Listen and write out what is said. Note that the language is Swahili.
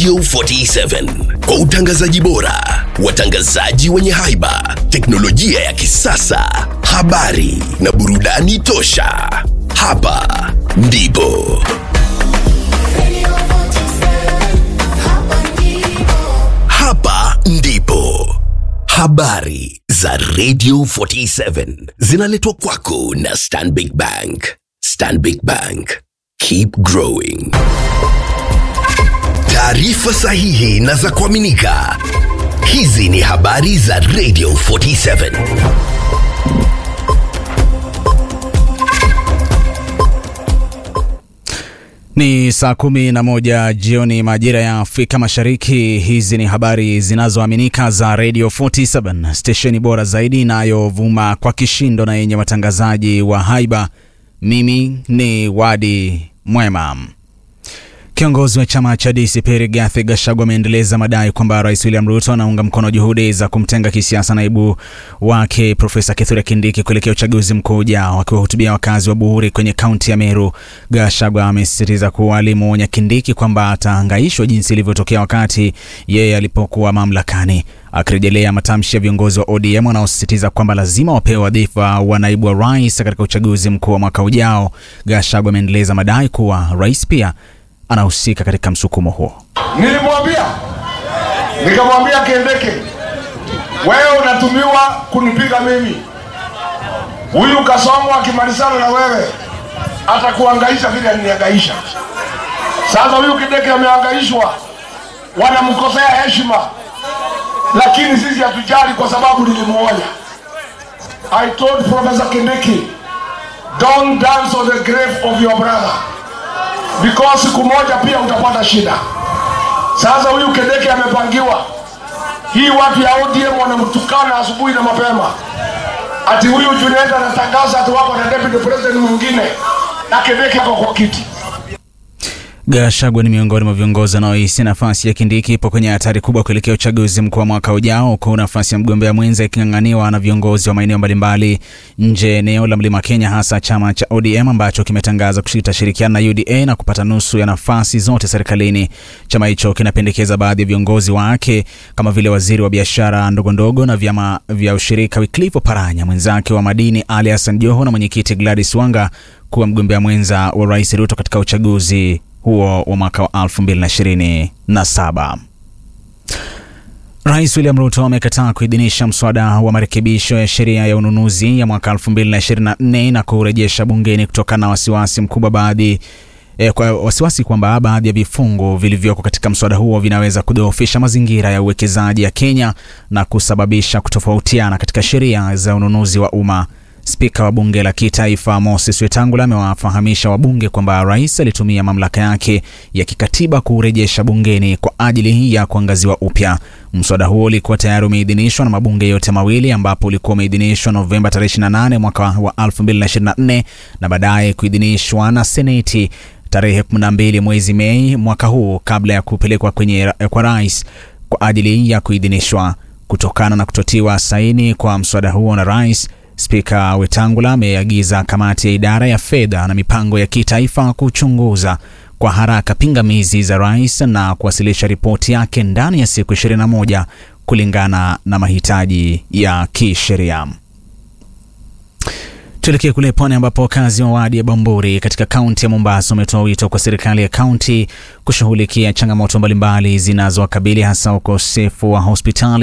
Radio 47 kwa utangazaji bora, watangazaji wenye haiba, teknolojia ya kisasa, habari na burudani tosha. Hapa ndipo hapa ndipo habari za Radio 47 zinaletwa kwako na Stanbic Bank. Stanbic Bank, keep growing. Taarifa sahihi na za kuaminika. Hizi ni habari za Radio 47. Ni saa kumi na moja jioni majira ya Afrika Mashariki. Hizi ni habari zinazoaminika za Radio 47, stesheni bora zaidi inayovuma kwa kishindo na yenye watangazaji wa haiba. Mimi ni Wadi Mwema. Kiongozi wa chama cha DCP Rigathi Gachagua ameendeleza madai kwamba Rais William Ruto anaunga mkono juhudi za kumtenga kisiasa naibu wake Profesa Kithure Kindiki kuelekea uchaguzi mkuu ujao. Akiwahutubia wakazi wa Buhuri kwenye kaunti ya Meru, Gachagua amesisitiza kuwa alimwonya Kindiki kwamba atahangaishwa jinsi ilivyotokea wakati yeye alipokuwa mamlakani. Akirejelea matamshi ya viongozi wa ODM wanaosisitiza kwamba lazima wapewe wadhifa wa naibu wa rais katika uchaguzi mkuu wa mwaka ujao, Gachagua ameendeleza madai kuwa rais pia anahusika katika msukumo huo. Nilimwambia, nikamwambia Kindiki, wewe unatumiwa kunipiga mimi. Huyu Kasongo akimalizana na wewe atakuhangaisha vile alinihangaisha. Sasa huyu Kindiki amehangaishwa, wanamkosea heshima, lakini sisi hatujali kwa sababu nilimuonya. I told Professor Kindiki, don't dance on the grave of your brother because siku moja pia utapata shida. Sasa huyu Kindiki amepangiwa hii, watu ya ODM wanamtukana asubuhi na mapema, ati huyu Junet anatangaza ati wako na deputy president mwingine na Kindiki ako kwa kiti. Gachagua ni miongoni mwa viongozi wanaohisi nafasi ya Kindiki ipo kwenye hatari kubwa kuelekea uchaguzi mkuu wa mwaka ujao, huku nafasi ya mgombea mwenza iking'ang'aniwa na viongozi wa maeneo mbalimbali nje ya eneo la Mlima Kenya, hasa chama cha ODM ambacho kimetangaza kitashirikiana na UDA na kupata nusu ya nafasi zote serikalini. Chama hicho kinapendekeza baadhi ya viongozi wake kama vile waziri wa biashara ndogo ndogo na vyama vya ushirika Wycliffe Oparanya, mwenzake wa madini Ali Hassan Joho na mwenyekiti Gladys Wanga kuwa mgombea mwenza wa Rais Ruto katika uchaguzi huo wa mwaka wa 2027. Rais William Ruto amekataa kuidhinisha mswada wa marekebisho ya sheria ya ununuzi ya mwaka 2024 na kurejesha bungeni kutokana na wasiwasi mkubwa baadhi eh, kwa wasiwasi kwamba baadhi ya vifungu vilivyoko katika mswada huo vinaweza kudhoofisha mazingira ya uwekezaji ya Kenya na kusababisha kutofautiana katika sheria za ununuzi wa umma. Spika wa bunge la kitaifa Moses Wetangula amewafahamisha wabunge kwamba rais alitumia mamlaka yake ya kikatiba kurejesha bungeni kwa ajili ya kuangaziwa upya. Mswada huo ulikuwa tayari umeidhinishwa na mabunge yote mawili, ambapo ulikuwa umeidhinishwa Novemba 28 mwaka wa 2024 na baadaye kuidhinishwa na Seneti tarehe 12 mwezi Mei mwaka huu kabla ya kupelekwa kwenye kwa rais kwa ajili ya kuidhinishwa. Kutokana na kutotiwa saini kwa mswada huo na rais Spika Wetangula ameagiza kamati ya idara ya fedha na mipango ya kitaifa kuchunguza kwa haraka pingamizi za rais na kuwasilisha ripoti yake ndani ya siku 21 kulingana na mahitaji ya kisheria. Tuelekee kule pwani ambapo wakazi wa wadi ya Bamburi katika kaunti ya Mombasa wametoa wito kwa serikali ya kaunti kushughulikia changamoto mbalimbali zinazowakabili hasa ukosefu wa hospitali